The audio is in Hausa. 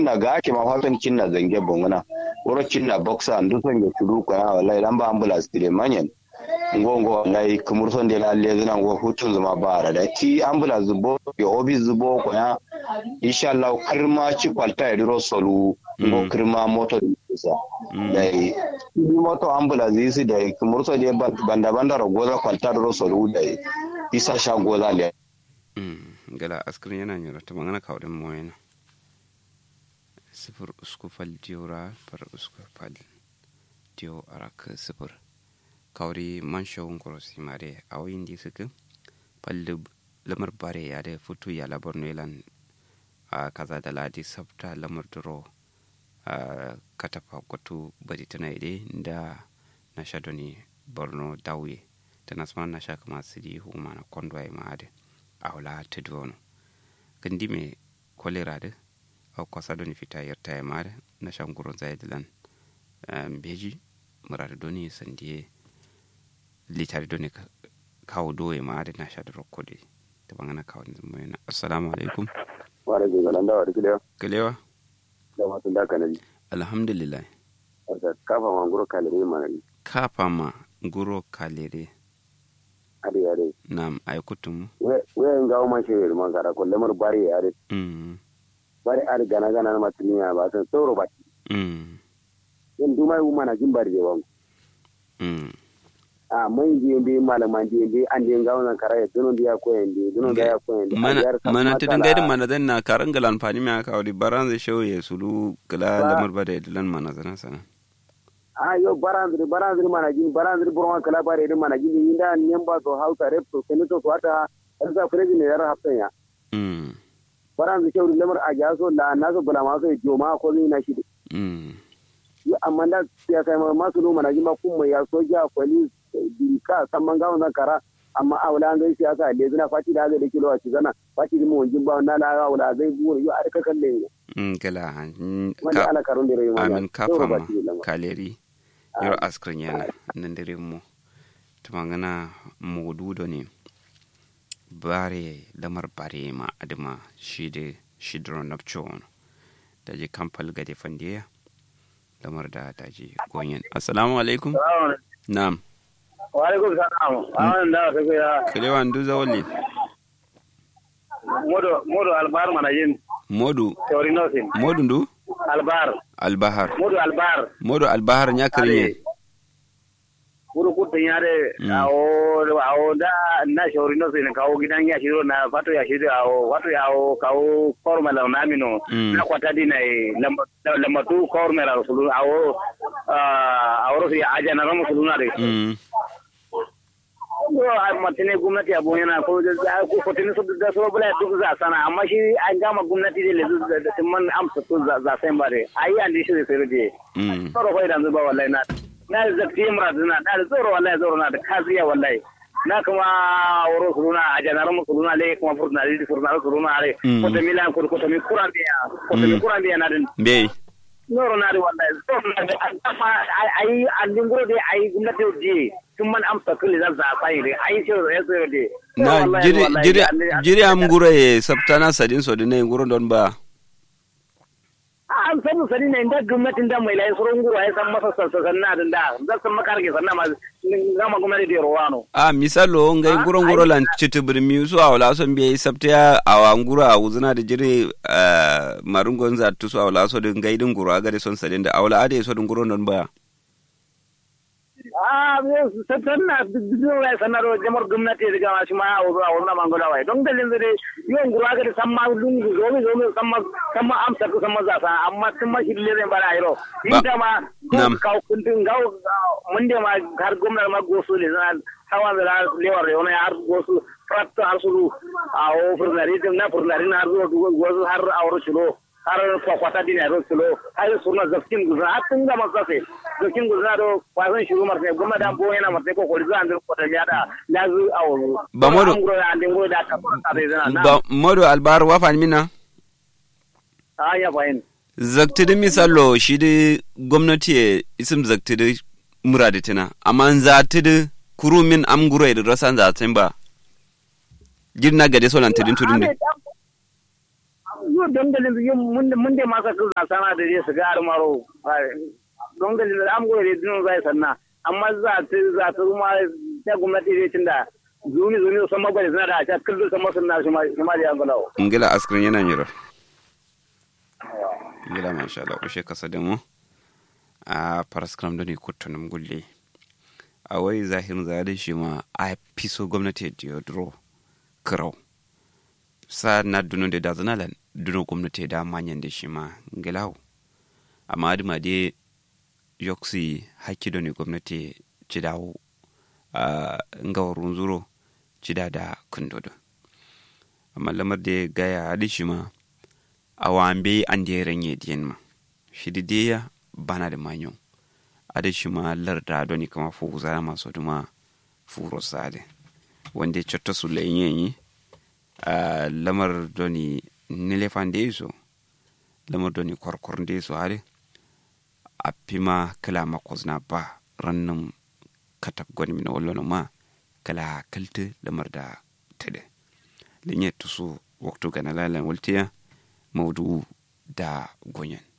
cinna ga ake ma fatan cinna zange bongona wuro cinna boxa ndu son ge turu ko ya wallahi lamba ambulance dire manyen ngo ngo wallahi kumur son de lalle zina ngo hutun zuma bara da ti ambulance zubo yo obi zubo ko ya insha Allah kirma ci kwalta ya diro solu ngo kirma moto isa dai moto ambulance isi da kumur son de banda banda ro goza kwalta diro solu dai isa sha goza le gala askirin yana nyura ta magana kawai mu yana sifir usku fal diora far usku fal dio arak sifir kawri man shawun korosi mare a wayin di suka falli lamar bare ya da futu ya labar nelan a kaza da ladi sabta lamar duro a katafa kwatu bari tana ide da na shadoni borno dawe ta nasman na shaka masu di huma na kondo ya ma'adin awla tedwono gandi me kolera de aw kosa doni fita yerta e mare na shanguro zaid lan beji murade doni sandiye litari doni kawo do e mare na shade rokkode to bangana kawo moyena assalamu alaikum wa alaikum salam da wa kilewa kilewa da wasu da kanari alhamdulillah kafa ma nguro kalere mana kafa ma nguro kalere ade ade nam ay kutum we we ngawo man shewe man gara ko lemar bari ade mm bari ade gana gana na matniya ba san tsoro ba mm yin dumai wu mana jin bari jewan mm a man je be malaman je be an je ngawo nan kara duno dia ko yende duno da ya ko yende mana mana tidin gaidin mana dan na karan galan fani me aka wadi baran zai shauye sulu kala lamar ba da dilan mana zana sana a yo barandri barandri mana jin barandri burma kala bare din mana jin inda nyamba to hausa rep to senato to ata arza president ne yara haftan ya mm barandri shawri lamar a jaso la naso bula ma so joma ko ni na shi mm yo amma da ya kai ma masu no mana jin ma kuma ya soja police dirika samman gawo na kara amma a wala ngai siyasa le zina fati da ga da kilo a cizana fati mu wanjin ba na la ga wala zai buwa yo arka kalle mm kala wani ala karun da rai ma amin kafa ma kaleri yoro askrin yana nan dare mu tumangana modudo ne bare lamar bare ma adima shi da shidro napchon da je kampal gade fandiya lamar da ta je gonyen assalamu alaikum na'am wa alaikum salam awan da ta ga kilewa ndu zawali modo modo albar mana yin modu teorinosin modu ndu albar albahar modo albar modu albahar nyakrinye kuru kuta yare awo awo da na shauri no sai kawo gidan ya shiro na fato ya shiro awo fato ya awo kawo kormala na mino na kwata di na lambatu kormala sulu awo awo ro ya aja na ramu sulu na de ko matine gwamnati abu yana ko ko kotini su da so bula duk za sana amma shi an gama gwamnati da lezu da timman amsa to za sai bare ayi an dishi da sai de tsoro ko idan zuba wallahi na na zakti muraduna na da tsoro wallahi tsoro na da kaziya wallahi na kuma woro suruna a janar mu suruna le kuma furna le furna suruna le ko ta milan ko ko ta mi kuran biya ko ta mi kuran biya na din be noro na da wallahi tsoro na da amma ayi an dinguro de ayi gwamnati je tun man amsa kulli za za fa yi ayi ce ya tsoro de na jiri jiri jiri am gure sabtana sadin so de ne nguro don ba an samu sani ne inda gwamnatin da mai layi surun gura ya san masa sassan na da zan san makarge sannan ma gama gwamnati da rowano a misalo ngai nguro nguro lan chiti birmi su a wala son biye sabta a wa nguro a wuzuna da jire marungon za tu su a wala so din ngai din nguro aga de son sadin da a wala ade so din nguro non ba a sassan na bidiyo ya sanar da jamar gwamnati da gama shi ma a wuzu a wuzu na mangola wai don dalilin zai yawan gura ga da san ma lungu zomi zomi san ma san ma amsa ku san ma zasa amma sun ma shi lere bara ayro inda ma ka kundin ga mun da ma har gwamnati ma gosu le zan hawa da lewar yau na har gosu frat har su a o furnari na furnari na har gosu har auro shiro har kwakwata din ya rosulo har suna zafkin guzna har tun ga masafe zafkin guzna do kwasan shiru marse goma da bo yana marse ko koli zan da kwata ya da lazu awu ba modo da ka ba modo albar wa fa mina a ya bayin zaktidi misalo shi di gwamnati isim zaktidi muraditina amma zatidi kurumin am guro da rasan zatin ba girna gade solan tidin tudin yo dongalin yo munde munde masa ku za sana da je su ga armaro dongalin da am gore dinu zai sanna amma za ta za ta kuma ta gwamnati ne tunda zuni zuni san magwai suna da ta kullu san masu na shi ma da yangalawo ngila askrin yana nyiro ngila masha Allah kushe kasa da mu a paraskram da ne kuttunum gulle a wai zahirin zare shi ma a fiso gwamnati da duro kirau sa na duno da dazanalan duno gwamnati da manyan da shi ma ngilau amma adima de yoksi hakki do ne gwamnati ci dawo a ngawarun zuro ci da da kundodo amma lamar da gaya hadi shi ma a wambe an da ya ranye diyan ma shi da ya bana da manyo ada shi ma larda do ni kama fu zara maso duma furo sade wanda cotta su lenyenyi a lamar do ni nilefan de so lamar do ni korkor de so hade a pima kala makozna ba rannan katab goni mina wallo ma kala kalte lamar da tede lenye tusu waktu gana lalan waltiya maudu da gonyen